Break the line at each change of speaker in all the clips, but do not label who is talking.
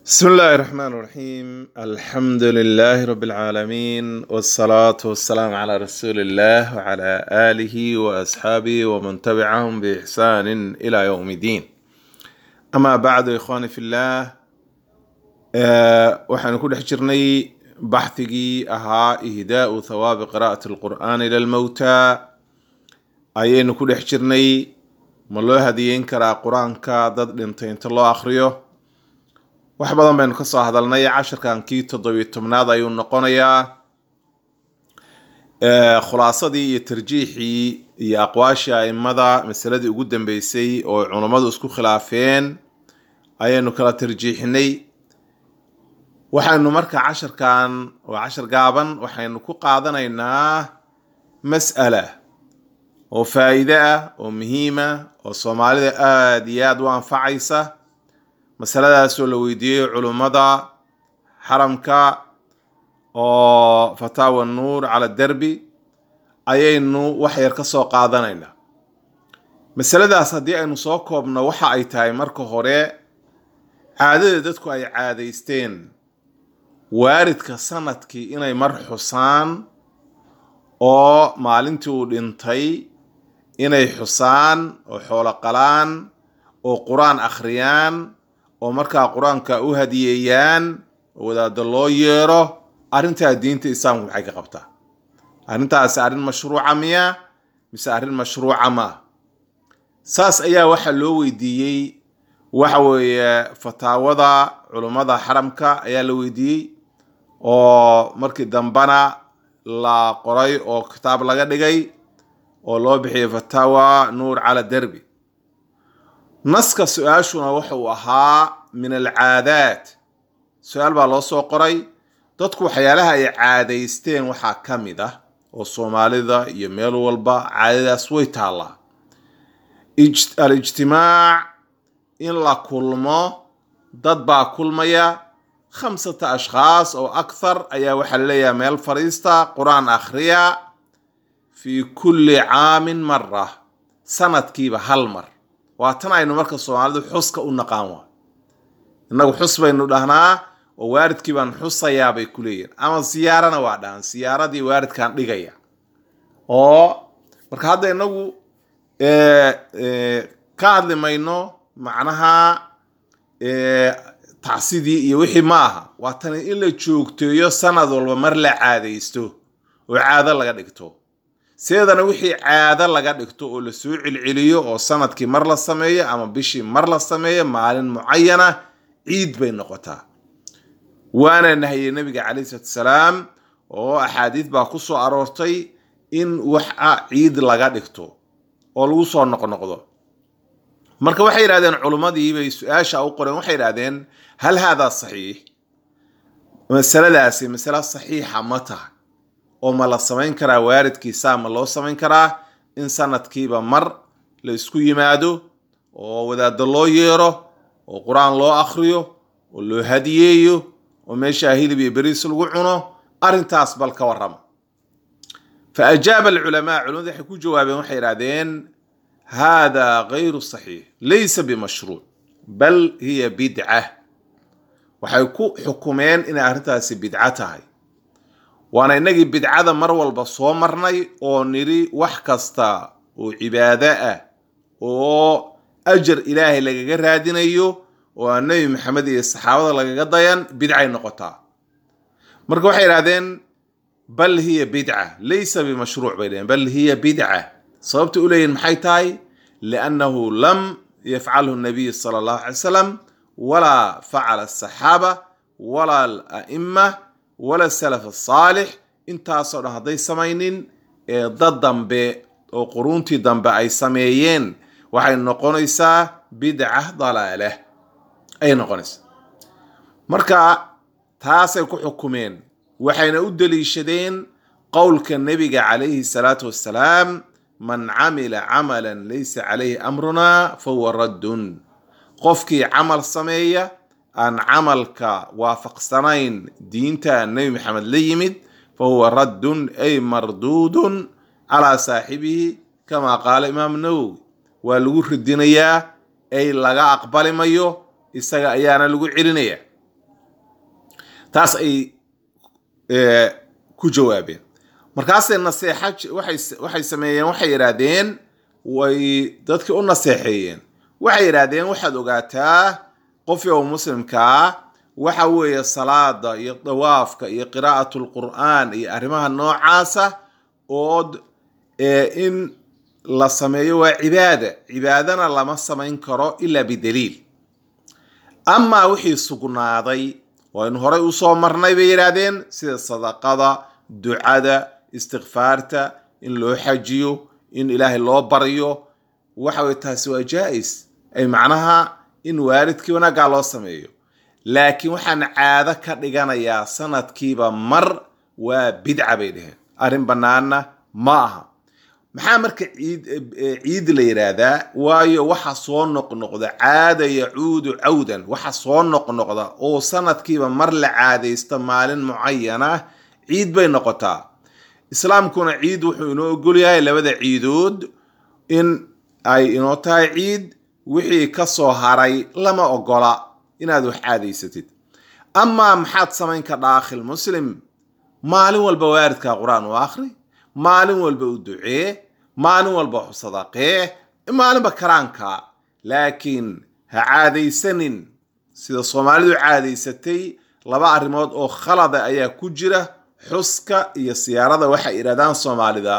بسم الله الرحمن الرحيم الحمد لله رب العالمين والصلاة والسلام على رسول الله وعلى آله وأصحابه ومن تبعهم بإحسان إلى يوم الدين أما بعد إخواني في الله آه وحن كل حجرني بحثي أها إهداء ثواب قراءة القرآن إلى الموتى أين كل حجرني ملو هديين كرا قرآن كادد لنتين الله أخريه wax badan baynu ka soo hadalnay cashirkan kii toddobiyo tobnaad ayuu noqonayaa khulaasadii iyo tarjiixii iyo aqwaashii aimada masaladii ugu dambeysay oo culammadu isku khilaafeen ayaynu kala tarjiixinay waxaynu marka cashirkan waa cashir gaaban waxaynu ku qaadanaynaa mas'ala oo faa'iide ah oo muhiima oo soomaalida aada iyo aada u anfacaysa masaladaasoo la weydiiyey culummada xaramka oo fataawa nuur cala derbi ayaynu wax yar ka soo qaadanaynaa masaladaas haddii aynu soo koobno waxa ay tahay marka hore caadada dadku ay caadaysteen waaridka sanadkii inay mar xusaan oo maalintii uu dhintay inay xusaan oo xoolo qalaan oo qur-aan akhriyaan oo markaa qur-aanka u hadiyeeyaan oo wadaado loo yeero arrintaa diinta islaamku maxay ka qabtaa arrintaasi arrin mashruuca miya mise arrin mashruuca maa saas ayaa waxaa loo weydiiyey waxa weeye fataawada culummada xaramka ayaa la weydiiyey oo markii dambana la qoray oo kitaab laga dhigay oo loo bixiyey fataawa nuur cala derbi naska su-aashuna wuxa uu ahaa min alcaadaat su-aal baa loo soo qoray dadku waxyaalaha ay caadaysteen waxaa ka mid ah oo soomaalida iyo meel walba caadadaas way taallaa alijtimaac in la kulmo dad baa kulmaya khamsata ashkhaas oo akhar ayaa waxaa laleeyahay meel fadhiista qur-aan akhriya fii kulli caamin mara sanadkiiba hal mar waa tan aynu marka soomaalidu xuska u naqaan waa innagu xus baynu dhahnaa oo waaridkii baan xusayaa bay ku leeyihin ama siyaarana waa dhahan siyaaradii waaridkaan dhigaya oo marka hadda inagu ka hadli mayno macnaha tacsidii iyo wixii ma aha waa tani in la joogteeyo sanad walba mar la caadaysto oo caado laga dhigto sideedana wixii caado laga dhigto oo lasoo celceliyo oo sanadkii mar la sameeyo ama bishii mar la sameeyo maalin mucayana ciid bay noqotaa waana nahiyey nabiga calayhi salatu salaam oo axaadiid baa ku soo aroortay in waxa ciid laga dhigto oo lagu soo noqnoqdo marka waxay yidhahdeen culummadii bay su-aasha u qoreen waxay yidhahdeen hal haadaa saxiix masaladaasi masale saxiixa ma tahay oo ma la samayn karaa waaridkiisaa ma loo samayn karaa in sanadkiiba mar la isku yimaado oo wadaado loo yeero oo qur-aan loo akhriyo oo loo hadiyeeyo oo meeshaa hilib iyo beriis lagu cuno arrintaas bal ka warrama fa ajaaba alculamaa culimadu waxay ku jawaabeen waxay idhahdeen hada gayru saxiix laysa bimashruuc bal hiya bidca waxay ku xukumeen inay arrintaasi bidco tahay waana innagii bidcada mar walba soo marnay oo nidhi wax kasta oo cibaado ah oo ajar ilaahay lagaga raadinayo oo aan nebi maxamed iyo saxaabada lagaga dayan bidcay noqotaa marka waxay idhahdeen bal hiya bidca laysa bimashruuc bay dhaheen bal hiya bidca sababta u leeyihin maxay tahay liannahu lam yafcalhu nabiy sala allahu calay wasalam walaa facala asaxaaba walaa ala'ima wala salaf asaalix intaasoo dhan hadday samaynin ee dad dambe oo quruuntii dambe ay sameeyeen waxay noqonaysaa bidca dalaalah ayay noqonaysaa marka taasay ku xukumeen waxayna u deliishadeen qowlka nebiga calayhi salaatu wassalaam man camila camalan laysa calayhi amruna fahuwa raddun qofkii camal sameeya aan camalka waafaqsanayn diinta nebi maxamed la yimid fa huwa raddun ay marduudun calaa saaxibihi kama qaala imaam nawowi waa lagu radinayaa ay laga aqbali mayo isaga ayaana lagu celinaya taas ay ku jawaabeen markaasay naseexa waxay sameeyeen waxay yidhaahdeen way dadkii u naseexeeyeen waxay yidhaahdeen waxaad ogaataa qofii oo muslimkaa waxa weeye salaada iyo dawaafka iyo qiraa'at lqur'aan iyo arrimaha noocaasa ood in la sameeyo waa cibaada cibaadana lama samayn karo ilaa bidaliil amaa wixii sugnaaday waynu horay usoo marnay bay yidhaahdeen sida sadaqada ducada istikfaarta in loo xajiyo in ilaahay loo baryo waxa weye taasi waa jaa-is ay macnaha in waalidkii wanaaggaa loo sameeyo laakiin waxaan caado ka dhiganayaa sanadkiiba mar waa bidca bay dheheen arrin bannaanna ma aha maxaa marka ciid ciid la yidhaahdaa waayo waxa soo noqnoqda caada yacuudu cawdan waxa soo noqnoqda oo sanadkiiba mar la caadaysto maalin mucayana ciid bay noqotaa islaamkuna ciid wuxuu inoo ogolyahay labada ciidood in ay inoo tahay ciid wixii ka soo haray lama ogola inaad wax caadaysatid amaa maxaad samayn ka daakhil muslim maalin walba waaridkaa qur-aan u akhri maalin walba u ducee maalin walba waxu sadaqee maalinba karaanka laakiin ha caadaysanin sida soomaalidu caadaysatay laba arrimood oo khalada ayaa ku jira xuska iyo siyaarada waxay idhahdaan soomaalida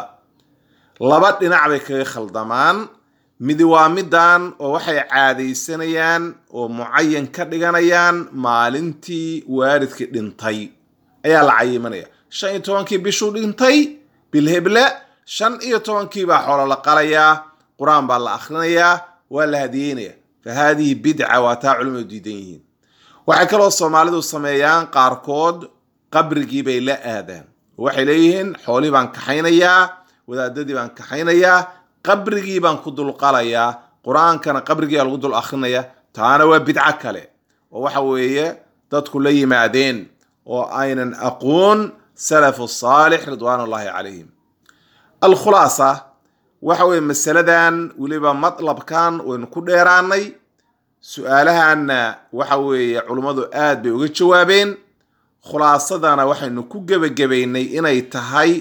laba dhinac bay kaga khaldamaan midi waa midan oo waxay caadaysanayaan oo mucayan ka dhiganayaan maalintii waalidkii dhintay ayaa la cayimanaya shan iyo tobankii bishuu dhintay bilheble shan iyo tobankii baa xoolo la qalayaa qur-aan baa la akhrinayaa waa la hadiyeynaya fa haadihi bidca waa taa culimadu diidan yihiin waxay kaloo soomaalidu sameeyaan qaarkood qabrigii bay la aadaan waxay leeyihiin xoolihii baan kaxaynayaa wadaadadii baan kaxaynayaa qabrigii baan ku dulqalayaa qur-aankana qabrigiibaa lagu dul akrinaya taana waa bidco kale oo waxa weeye dadku la yimaadeen oo aynan aqoon salafu saalix ridwaan ullahi calayhim alkhulaasa waxa weye masaladan weliba matlabkan waynu ku dheeraanay su-aalahanna waxa weeye culummadu aad bay uga jawaabeen khulaasadana waxaynu ku gebagabaynay inay tahay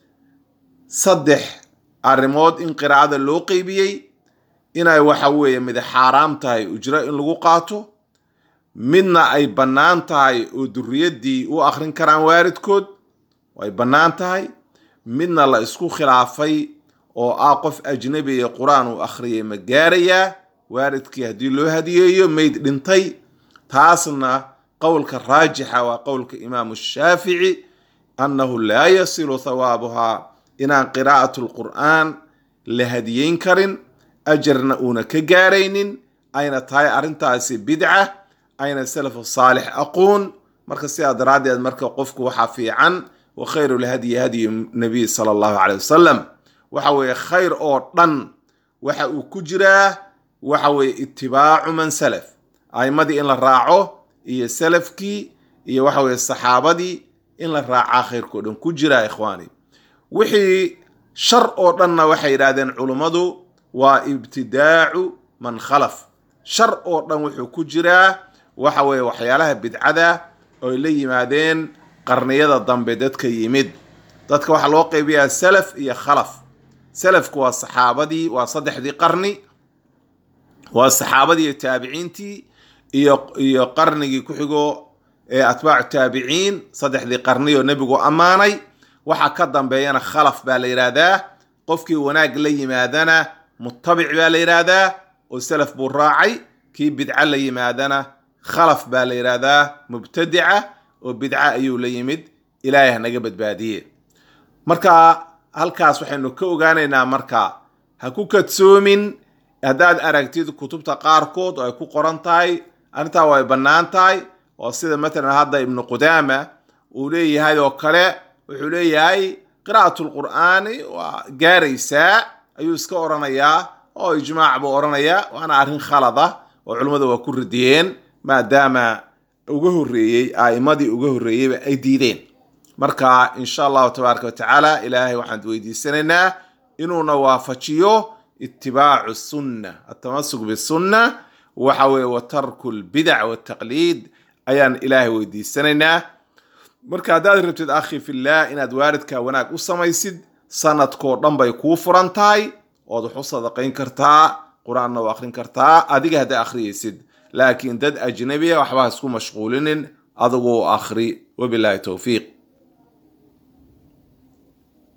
saddex arrimood in qiraacada loo qeybiyey inay waxa weeye mid xaaraam tahay ujro in lagu qaato midna ay bannaan tahay oo duriyaddii u akhrin karaan waalidkood ay bannaan tahay midna la isku khilaafay oo ah qof ajnabiga qur-aan uu akhriyay ma gaarayaa waalidkii haddii loo hadiyeeyo mayd dhintay taasna qowlka raajixa waa qowlka imaamu shaafici annahu laa yasilu thawaabuhaa inaan qiraa'atu lqur'aan la hadiyeyn karin ajarna uuna ka gaaraynin ayna tahay arrintaasi bidca ayna salafu saalix aqoon marka sidaa daraaddeed marka qofku waxaa fiican wa khayru lhadyi hadyu nabiy sala allahu caleyh wasalam waxa weeye khayr oo dhan waxa uu ku jiraa waxa weeye itibaacu man salaf a'imadii in la raaco iyo salafkii iyo waxa weeye saxaabadii in la raacaa khayrkao dhan ku jiraa ikhwaani wixii shar oo dhanna waxay yidhaahdeen culummadu waa ibtidaacu man khalaf shar oo dhan wuxuu ku jiraa waxa weeye waxyaalaha bidcada oy la yimaadeen qarniyada dambe dadka yimid dadka waxaa loo qeybiyaa salaf iyo khalaf salafku waa saxaabadii waa saddexdii qarni waa saxaabadii iyo taabiciintii iyo iyo qarnigii ku xigo ee atbaacu taabiciin saddexdii qarni oo nebigu ammaanay waxa ka dambeeyana khalaf baa la yidhaahdaa qofkii wanaag la yimaadana mutabic baa la yidhaahdaa oo salaf buu raacay kii bidco la yimaadana khalaf baa la yidhaahdaa mubtadica oo bidco ayuu la yimid ilaahay hanaga badbaadiye marka halkaas waxaynu ka ogaanaynaa marka ha ku kadsoomin haddaad aragtid kutubta qaarkood oo ay ku qoran tahay arrintaa way bannaan tahay oo sida matalan hadda ibnu qudaama uu leeyahay oo kale wuxuu leeyahay qiraa'atu lqur'aani waa gaaraysaa ayuu iska oranayaa oo ijmaac buu oranayaa waana arrin khalada oo culimmadu waa ku radiyeen maadaama uga horreeyey a'imadii uga horreeyeyba ay diideen marka insha allahu tabaaraka watacaala ilaahay waxaan weydiisanaynaa inuuna waafajiyo itibaacu sunna atamasuk bisunna waxa weeye wa tarku lbidac waltaqliid ayaan ilaahay weydiisanaynaa marka haddaad rabtid akhi fillaah inaad waalidkaa wanaag u samaysid sanadkoo dhan bay kuu furan tahay ood wax u sadaqayn kartaa qur-aanna u akhrin kartaa adiga haddaa akhriyaysid laakiin dad ajnabiya waxba ha isku mashquulinin adigu akhri wabilaahi towfiiq